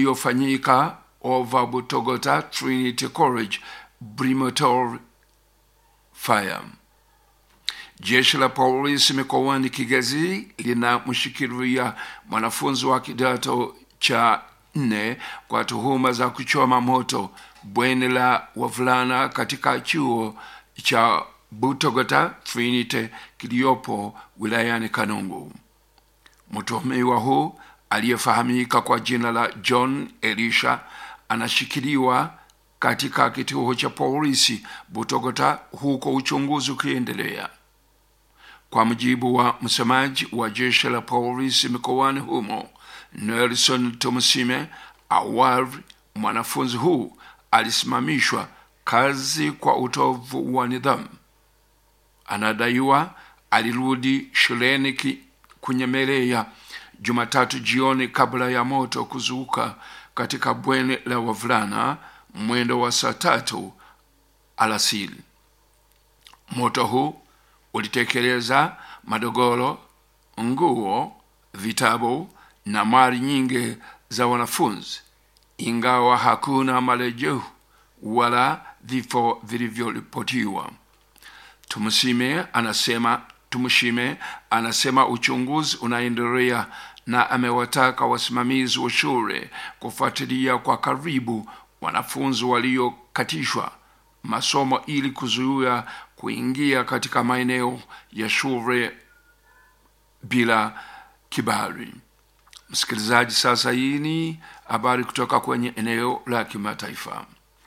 iliyofanyika over Butogota Trinity College Brimotor Fire. Jeshi la polisi mikoani Kigezi linamshikilia mwanafunzi wa kidato cha nne kwa tuhuma za kuchoma moto bweni la wavulana katika chuo cha Butogota Trinity kiliyopo wilayani Kanungu. Mtuhumiwa huu aliyefahamika kwa jina la John Elisha anashikiliwa katika kituo cha polisi Butogota, huko uchunguzi ukiendelea. Kwa mujibu wa msemaji wa jeshi la polisi mikoani humo Nelson Tumusime, awali mwanafunzi huu alisimamishwa kazi kwa utovu wa nidhamu. Anadaiwa alirudi shuleni kunyemelea Jumatatu jioni kabla ya moto kuzuka katika bweni la wavulana mwendo wa saa tatu alasiri. Moto huu ulitekeleza madogoro, nguo, vitabu na mali nyingi za wanafunzi, ingawa hakuna marejeo wala vifo vilivyoripotiwa. Tumusime anasema Tumushime anasema uchunguzi unaendelea na amewataka wasimamizi wa shule kufuatilia kwa karibu wanafunzi waliokatishwa masomo ili kuzuia kuingia katika maeneo ya shule bila kibali. Msikilizaji, sasa hii ni habari kutoka kwenye eneo la kimataifa.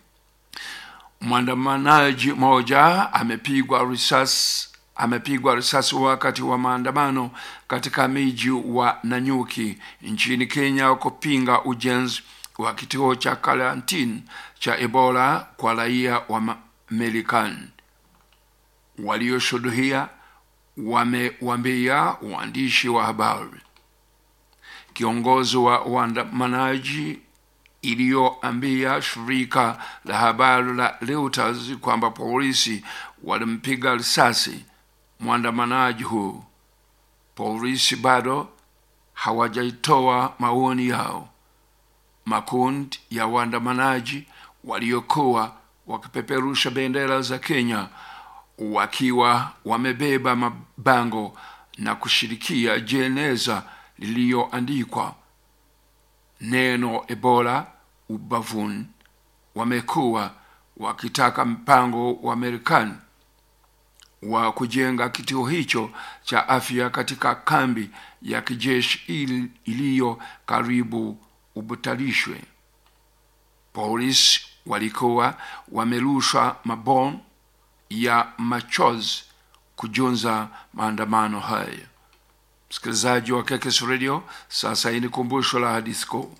Mwandamanaji mmoja amepigwa risasi amepigwa risasi wakati wa maandamano katika miji wa Nanyuki nchini Kenya kupinga ujenzi wa kituo cha karantini cha Ebola kwa raia wa Marekani. Walioshuhudia wamewambia waandishi wa habari. Kiongozi wa waandamanaji iliyoambia shirika la habari la Reuters kwamba polisi walimpiga risasi mwandamanaji huu. Polisi bado hawajaitoa maoni yao. Makundi ya waandamanaji waliokuwa wakipeperusha bendera za Kenya wakiwa wamebeba mabango na kushirikia jeneza liliyoandikwa neno Ebola ubavuni, wamekuwa wakitaka mpango wa Marekani wa kujenga kituo hicho cha afya katika kambi ya kijeshi iliyo karibu ubutalishwe. Polisi walikuwa wamerusha mabomu ya machozi kujunza maandamano haya. Msikilizaji wa Kekes Radio, sasa hii ni kumbusho la hadithi kuu.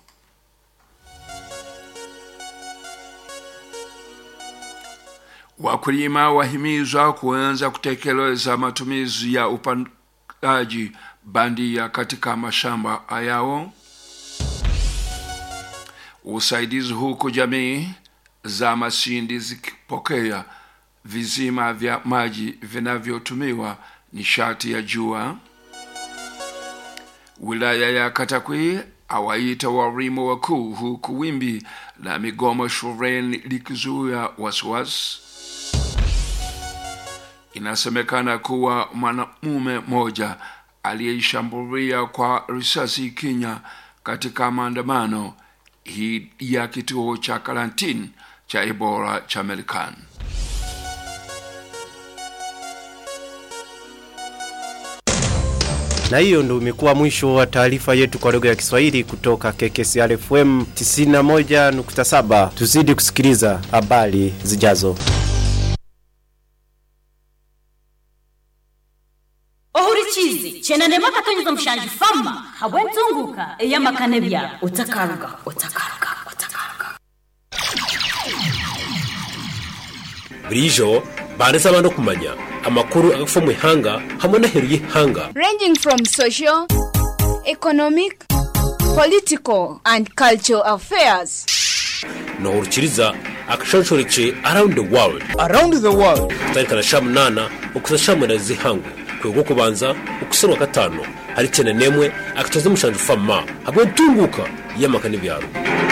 Wakulima wahimizwa kuanza kutekeleza matumizi ya upandaji bandia katika mashamba yao. Usaidizi huku jamii za Masindi zikipokea vizima vya maji vinavyotumiwa nishati ya jua. Wilaya ya Katakwi awaita walimu wakuu huku wimbi la migomo shuleni likizuia wasiwasi. Inasemekana kuwa mwanamume mmoja aliyeishambulia kwa risasi Kenya katika maandamano hii ya kituo cha karantini cha Ebola cha Marekani. Na hiyo ndo imekuwa mwisho wa taarifa yetu kwa lugha ya Kiswahili kutoka KKCR FM 91.7. Tuzidi kusikiliza habari zijazo. ohurikizi chena ndema katonyeza mushanje fama habwe nzunguka eyamakane bya utakaruga utakaruga utakaruga burijo banditse abantu kumanya amakuru agafa mu ihanga hamwe n'aheru y'ihanga ranging from social, economic, political, and cultural affairs. nohurukiriza akashonshoreke around the world around the world kutarikana sha munana ukuza sha munana z'ihangu kwego kubanza ukusarwa gatanu hari cyane nemwe akatoza mushanje fama hamwe ntunguka y'amakane byaro